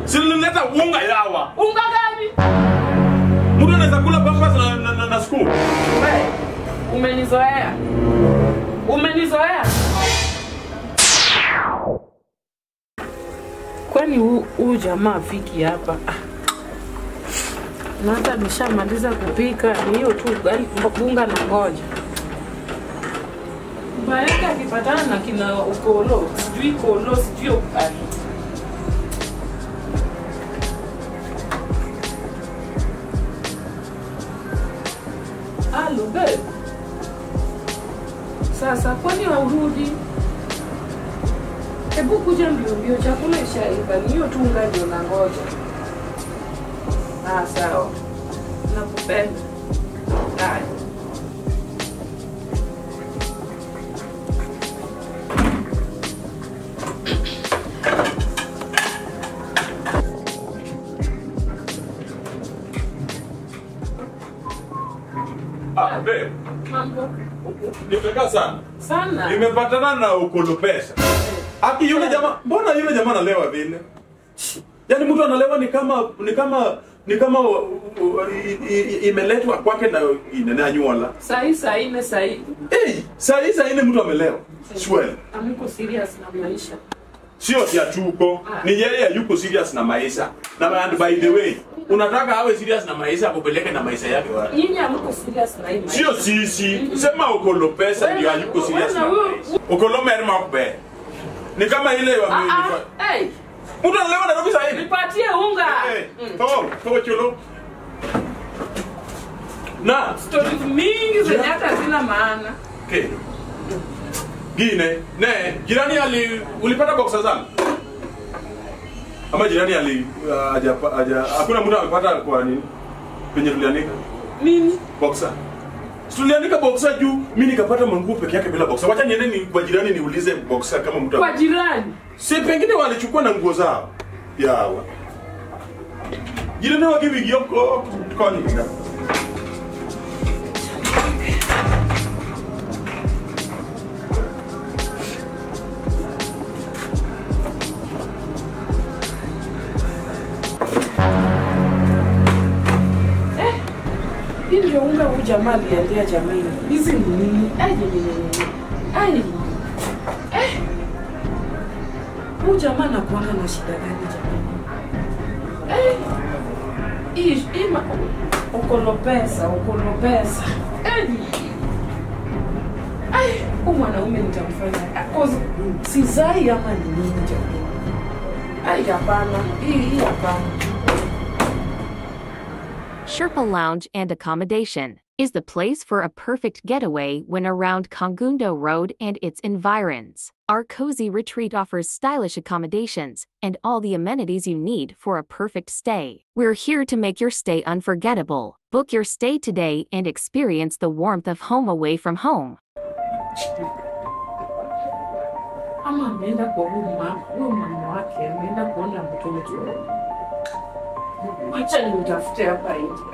Si nilileta unga yawa. Unga gani? Mtu anaweza kula pampers na, na, na, na school. Wewe umenizoea. Umenizoea. Kwani huu huu jamaa afiki hapa? Ah. Na hata nishamaliza kupika, ni hiyo tu ugali bunga na ngoja. Baeka akipatana na kina ukolo, sijui kolo, sijui ugali. Halo babe. Sasa kwani haurudi? Hebu kuja mbio mbio, chakula ishaiva, ni hiyo tu unga ndio nangoja. Ah, sawa. Nakupenda. Haya. Ah, babe. Mambo Nimekaa sana. sana. Nimepatana na ukolo pesa. Aki yule jamaa, mbona yule jamaa analewa vile? Yaani mtu analewa ni kama ni kama ni kama uh, uh, i- i- imeletwa kwake na inenea nywala. Sahi saa nne sahi. Hey, saa hii saa nne mtu amelewa. Swell. Amuko serious na maisha. Sio tia chuko. Ni yeye yuko serious na maisha. Na and by the way, unataka awe serious na maisha akupeleke na maisha yake wapi? Nyinyi amuko serious na hii maisha. Sio sisi. Sema ukolo pesa ndio hayuko serious na Wewe- maisha. Ukolo merma kube. Ni kama ile wa Ah ah. Hey, Mtu analewa Nairobi saa hii. nipatie unga. Eh, toa, toa chulo. Na, Stories mingi zenye hata hazina maana. okay. Gine, ne, jirani ali ulipata boxer zangu? Ama jirani ali uh, aja, aja, hakuna mtu amepata kwa nini? Penye tulianika Nini? boxer. Si Tulianika boxer juu, mimi nikapata manguo peke yake bila boxer. Wacha niende ni kwa jirani niulize boxer kama mtu Kwa jirani. Si pengine walichukua na nguo zao. Yawa. Jirani wa kibi yoko kwa nini? Hii ndio unga huu jamaa aliendea jamani. Hizi ni nini? Ai ni nini? Ai. Eh. Huu jamaa anakuanga na shida gani jamani? Eh. Hii hii ma ukolo pesa, ukolo pesa. Eh. Ai, huyu mwanaume nitamfanya. Ah, cause Sizai ama ni nini jamani? Ai hapana. Hii hii hapana. Sherpa Lounge and Accommodation is the place for a perfect getaway when around Kongundo Road and its environs. Our cozy retreat offers stylish accommodations and all the amenities you need for a perfect stay. We're here to make your stay unforgettable. Book your stay today and experience the warmth of home away from home. ama ameenda kwa huyu mama, huyu mama wake ameenda kuona mtoto. Wacha nimtafute hapa nje.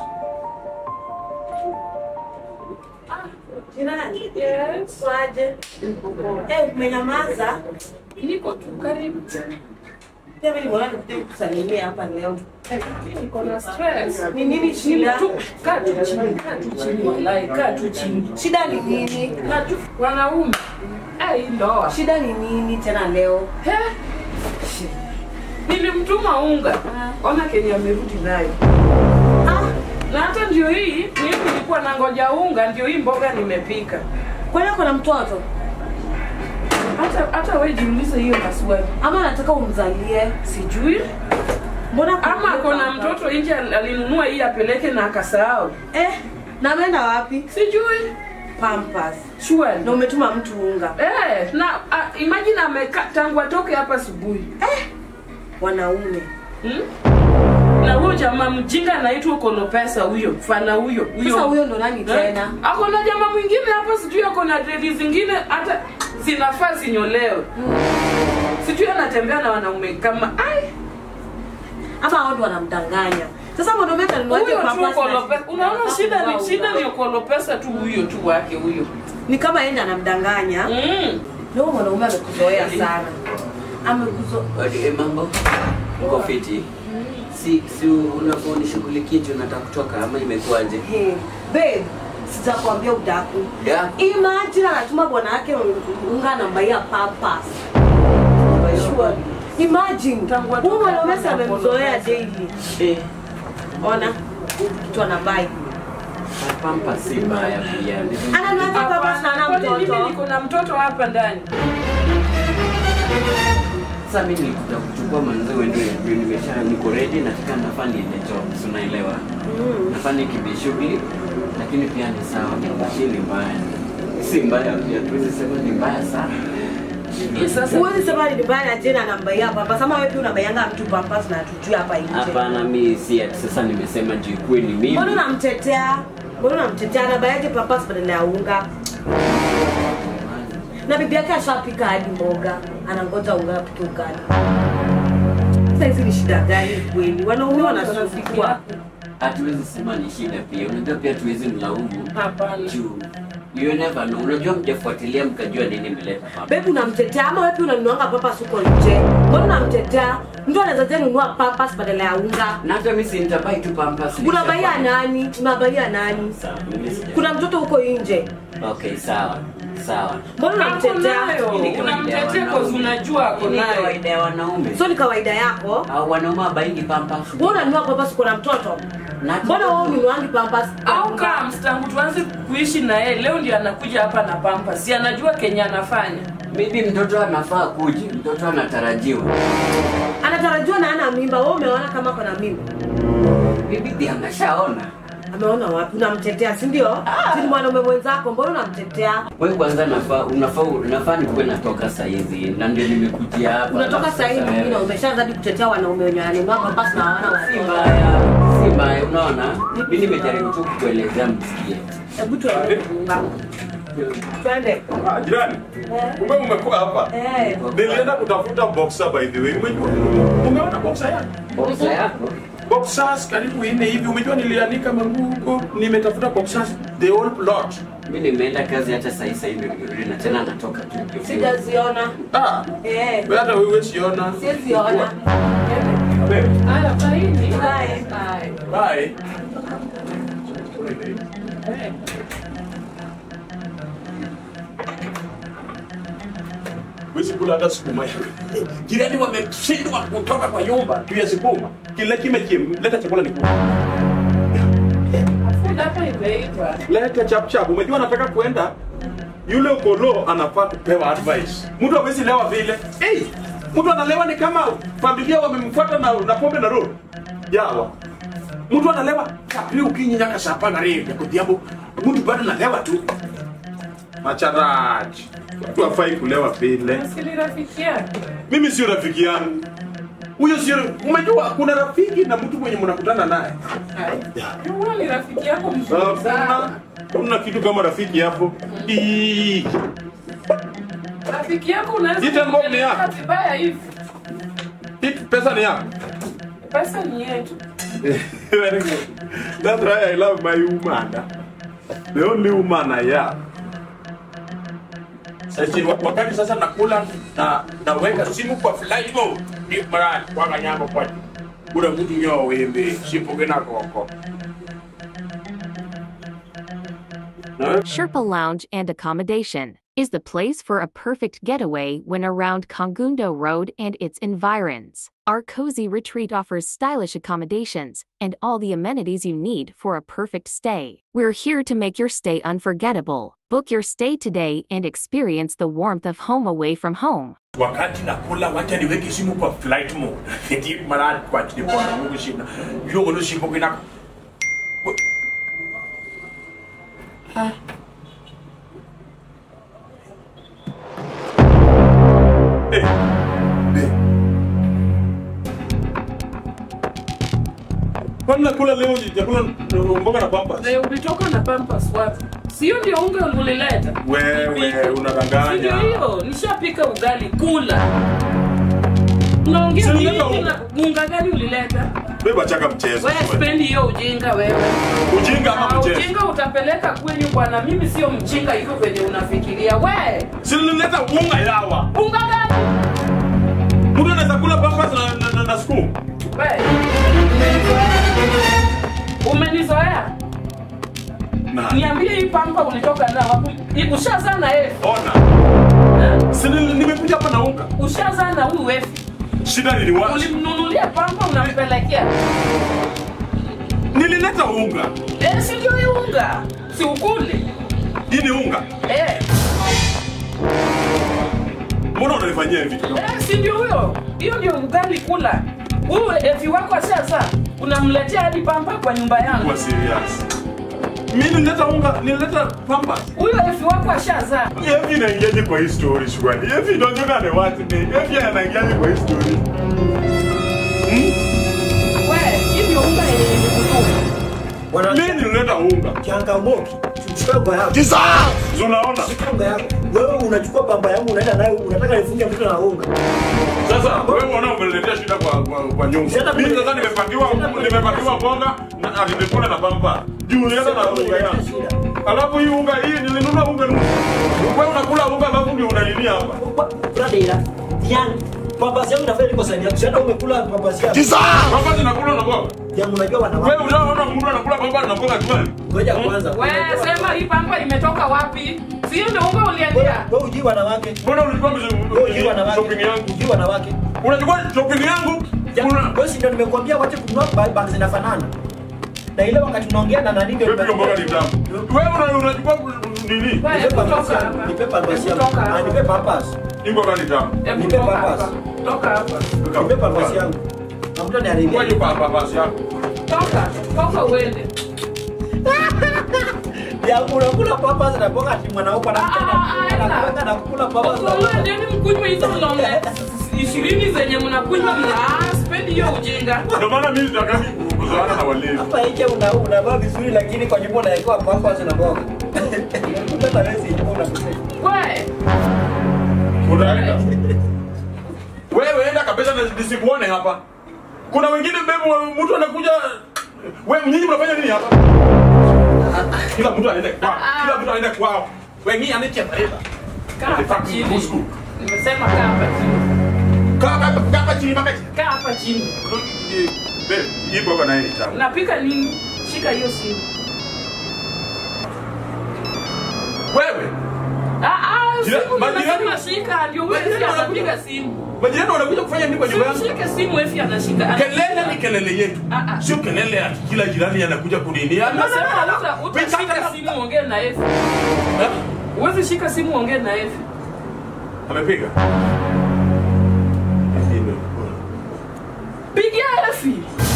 Ah, Jirani, Yes. waje. Niko poa. Eh, umenyamaza? Niko tu karibu. Pia mimi nimeona nikuje kusalimia hapa leo. Eh, Niko na stress. Ni nini shida? Tu, kaa tu chini, kaa tu chini wallahi, kaa tu chini. Shida ni nini? Kaa tu wanaume. Eh, hii ndoa. Shida ni nini tena leo? He? Nilimtuma unga. Ona kenye amerudi nayo. Ah, Na hata ndio hii, mimi nilikuwa nangoja unga, ndio hii mboga nimepika. kwani kuna mtoto? Hata hata wewe jiulize hiyo maswali. Ama nataka umzalie? Sijui Mbona ama kuna mtoto nje al- alinunua hii apeleke na akasahau. Eh, na ameenda wapi? Sijui. Pampers. Sure. Na umetuma mtu unga. Eh, na uh, imagine ameka tangu atoke hapa asubuhi. Wanaume. Hmm? Na huyo jamaa mjinga anaitwa Ukolo Pesa huyo, fana huyo. Sasa huyo ndo nani Eh, tena? Ako na jamaa mwingine hapa sijui ako na dredi zingine hata zinafaa zinyolewe. Sijui anatembea na wanaume kama ai Ama wao ndo wanamdanganya. Sasa mwanaume atanunuaje huyo tu pampers? Ukolo na- Pesa. Unaona na- shida na- ni shida ni Ukolo Pesa tu huyo tu wake huyo. Ni kama yeye ndo anamdanganya. Mm. Leo mwanaume amekuzoea sana. Amekuzoea. Wale mambo. Uko fiti? Si si unaponishughulikia juu nataka kutoka ama imekuwaje? Hey, babe, sijakwambia udaku. Yeah. Imagine anatuma bwana yake unga anambaia papas. Sure. Imagine. Tangu atoke Huyu mwanaume hapa si amemzoea hapo. daily. Eh, Ona kitu anabai. pampa si mbaya pia. Ananunua papas na ana Kwani mimi mtoto. niko na mtoto hapa ndani? Sasa mimi nikuja kuchukua manzi wende ndio nimesha niko ready nataka nafaa niende job. Si unaelewa? Nafaa nikimbie shughuli lakini pia ni sawa. Si ni mbaya. Si mbaya pia. Tuwezi sema ni mbaya sana. Hii sasa Huwezi sema ni mbaya na jena anambaia papas. Ama wewe pia unabaianga mtu papas na tujui hapa nje. Hapana, mi si ati sasa nimesema juu ikuwe ni mimi. Mbona unamtetea? Mbona unamtetea? Anabaiaje papas badala ya unga? Na bibi yake ashapika hadi mboga, anangoja unga apike ugali. Sasa hizi ni shida gani kweli? Wanaume wanasufikwa. hatuwezi sema ni shida pia unajua pia tuwezi mlaumu hapana. juu you never know unajua mjafuatilia mkajua nini imeleta hapa Bebu unamtetea ama wewe pia unanunuanga papas huko nje? Mbona unamtetea? Mtu anaweza je nunua papas badala ya unga? na hata mimi si nitabai tu pampas Unabaia nani? Unabaia nani? sawa mimi sija Kuna mtoto huko nje. okay sawa sawa Mbona Ako unamtetea? nayo, Hii ni kawaida ya unamtetea kwa wanaume. unajua ako Hii ni nayo. kawaida ya wanaume So ni kawaida yako? au wanaume abaingi pampas Wewe unanunua papas uko na mtoto? Na- Mbona wewe ununuangi papas? Au kama mstangu tuanze kuishi na yeye leo ndio anakuja hapa na pampa. Si anajua Kenya anafanya. maybe mtoto anafaa kuje mtoto anatarajiwa Anatarajiwa na ana mimba. Wewe umeona kama kuna mimba? bibi pia ameshaona Ameona wapi? Unamtetea, si ndio? Si ni mwanaume mwenzako, mbona unamtetea? wewe kwanza nafaa unafaa unafaa nikuwe natoka saa hizi na ndio nimekujia hapa Unatoka Alafu saa hii sasa mwingine wewe- umeshaanza hadi kutetea wanaume wenye wananunua papas na hawana si watoto. mbaya si mbaya unaona mi nimejaribu tu kukuelezea msikie Hebu tuende kuunga. Twende. Ah, jirani. Kumbe umekuwa hapa. Eh. Nilienda kutafuta boxer by the way. Umejua? Umeona boxer yangu? boksa yako Boxers karibu nne hivi. Umejua nilianika manguo huko. Nimetafuta boxers the whole plot. mi nimeenda kazi hata saa hii saa hii ndio nimerudi na tena natoka tu Sijaziona. Ah. Eh. Wewe hata wewe siona. Sijaziona. Wewe. Haya, faini. Bye. Bye. Bye. Wezi kula hata sukuma yako. Jirani wameshindwa kutoka kwa nyumba juu ya sukuma. Kila kime kim, leta chakula nikule. Food hapa imeiva. Leta chap chap. Umejua nataka kuenda yule ukolo anafaa kupewa advice. Mtu hawezi lewa vile. Hey, mtu analewa ni kama familia wamemfuata na, na pombe na roho. Yawa. Mtu analewa kapili ukinyinya kasapa na rege kudhiambo. Mtu bado analewa tu. Macharaji. Watu hafai kulewa vile. Asili rafiki yake. Mimi sio rafiki yangu. Huyo sio umejua kuna rafiki na mtu mwenye mnakutana naye. Huyo ni rafiki yako mzuri Hakuna sana. kuna kitu kama rafiki hapo. Ii. Rafiki yako unaweza Jita ngome kumpeleka yako. vibaya hivi. Hii pesa ni yako. Pesa ni yetu. Very good. That's why I love my woman. The only woman I have. Sasa wa- wakati sasa nakula na naweka simu kwa flight mode. Ni mara kwa kanyama kwa. Kuna mtu nyo wembe, sipoge na koko. Na Sherpa Lounge and Accommodation is the place for a perfect getaway when around Kongundo Road and its environs. Our cozy retreat offers stylish accommodations and all the amenities you need for a perfect stay. We're here to make your stay unforgettable. Book your stay today and experience the warmth of home away from home. wakati nakula wacha niweke simu kwa flight mode. Eti mara kwa telefoni Mungu shina. Yo ngono sipoge na Eh. Eh. Kwani nakula leo chakula mboga na pampas? Na ulitoka na Pampers wapi? Sio ndio unga ulileta? Wewe Ndio unadanganya. hiyo, nishapika ugali kula. Unaongea Si nini ulileta tena? Unga gani ulileta? Beba chaka mchezo. Wewe spendi hiyo ujinga wewe. Ujinga Ah, ama mchezo? Ujinga utapeleka kwenyu bwana, mimi sio mjinga hivyo venye unafikiria. We, Si nilileta unga yawa. unga gani? Mtu anaweza kula pampers na na, na, na school. We, umenizoea? Umenizoea? Na. Niambie hii pampa ulitoka na wapi? Hii Ushazaa na Efi? Ona. Si nili- nimekuja hapa na unga. Ushazaa na huyu Efi? Shida niliwacha. Ulimnunulia pampa unampelekea? Nilileta unga. Eh, si ndio hii unga? Si ukule? Hii ni unga. Eh, Mbona unanifanyia hivi? eh, si ndio huyo? Hiyo ndio ugali kula. Huyu Efi wako ashazaa. Unamletea hadi pampa kwa nyumba yangu. Kwa serious. Mimi nilileta unga, nilileta pampers. Huyo Efi wako ashazaa. Hivi inaingiaje kwa hii story shwari? Hivi inaonekana ni watu ni. Hivi anaingiaje kwa hii story? We, hii ndio unga yenye nilikutuma. Bwana Mimi nilileta unga. changamoki, chukua unga yako. Si Unaona? Chukua unga yako. Wewe unachukua pamba yangu unaenda nayo unataka nifunge mtoto na unga. Sasa wewe unaona umeletea shida kwa kwa, kwa nyumba. Shida Mimi kule- sasa nimepakiwa shida kule- nimepakiwa mboga na alimekula na pampa. Juu nilienda na unga yangu. Shida. Alafu hii unga hii nilinunua unga nusu. Wewe unakula unga alafu ndio unalilia hapa. Brother, yani pamba yangu inafanya iko sani yako. Sasa umekula pamba yako. Pampa zinakula na mboga. Yangu unajua wanawake. Wewe unaona mtu anakula pampa na mboga tu. Ngoja kwanza. We, sema hii pampa imetoka wapi? Si hiyo ndio unga uliendea? Wewe ujui wanawake. Mbona ulikuwa Wewe ujui wanawake. shopping yangu? Ujui wanawake. Unachukua shopping yangu? Una Wewe si ndio nimekuambia wache kununua ba- bag zinafanana. Na ile wakati tunaongea na nani ndio wewe pia mboga ni tamu. Wewe una- unachukua nini? We, Nipe hebu pamba toka yangu. hapa. Nipe pamba Hebu yangu. toka Ah, hapa. nipe pampers. Hii mboga ni tamu. Hebu Nipe toka pampers. hapa. Toka hapa. Nipe pampers yangu. Na mtu Kwa aniharibia. hiyo papa basi yako. Toka. Toka uende. Yangu unakula pampers na mboga ati mwanaume anamtaka. Ah, ah, ah, Anataka na kula pampers. na Uko mboga. uendeni mkunywe hizo longe ishirini zenye mnakunywa mna ah, sipendi hiyo ujinga. Ndio maana mimi sitaki kuzoana na walevi. Hapa nje una unavaa vizuri lakini kwa nyumba unawekewa pampers na mboga. Hata wewe si nyumba unakosea. We, Unaenda. Wewe enda kabisa na nisikuone hapa. Kuna wengine bebu mtu anakuja wewe nyinyi mnafanya nini hapa? Kila mtu anaenda kwao. Kila mtu anaenda kwao. Wengine anacheza hapa. kaa hapa Fucking chini. Musku. Nimesema kaa hapa chini. Kaa kaa kaa chini mpaka Kaa hapa chini. Babe, hii mboga nayo ni tamu. Unapika nini? Shika hiyo simu. Wewe, Ah, ah, Jira- simu majirani- nimesema shika ndio wewe Majirani si wanakuja- anapiga simu. majirani wanakuja kufanya nini kwa nyumba yangu? Shike simu Efi anashika. Kelele ni kelele yetu. Ah, ah. Sio kelele ya kila jirani anakuja kunini. Nasema uta utashika simu ongee na Efi. Uwezi shika simu ongee na Efi. Amepiga. Pigia Efi.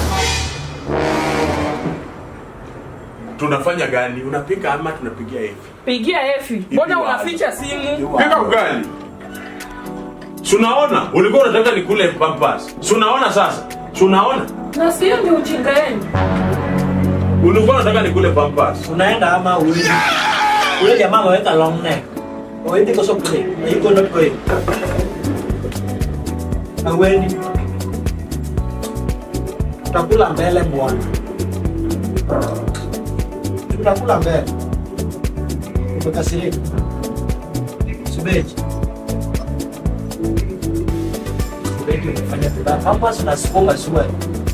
Tunafanya gani? Unapika ama tunapigia hivi? Pigia Efi. Mbona wapi? unaficha simu? Pika ugali. Sunaona, ulikuwa unataka nikule pampers. Sunaona sasa? Sunaona? Na sio ndio ujinga yenu. Ulikuwa unataka nikule pampers. Unaenda ama uendi? Ule jamaa ameweka long neck. Uendi kwa sababu kule. Yuko not going. Hauendi. Tutakula mbele bwana. Tutakula mbele. Umekasirika. Sibeji. Sibeji umefanya vibaya. Pampers na sukuma suwe.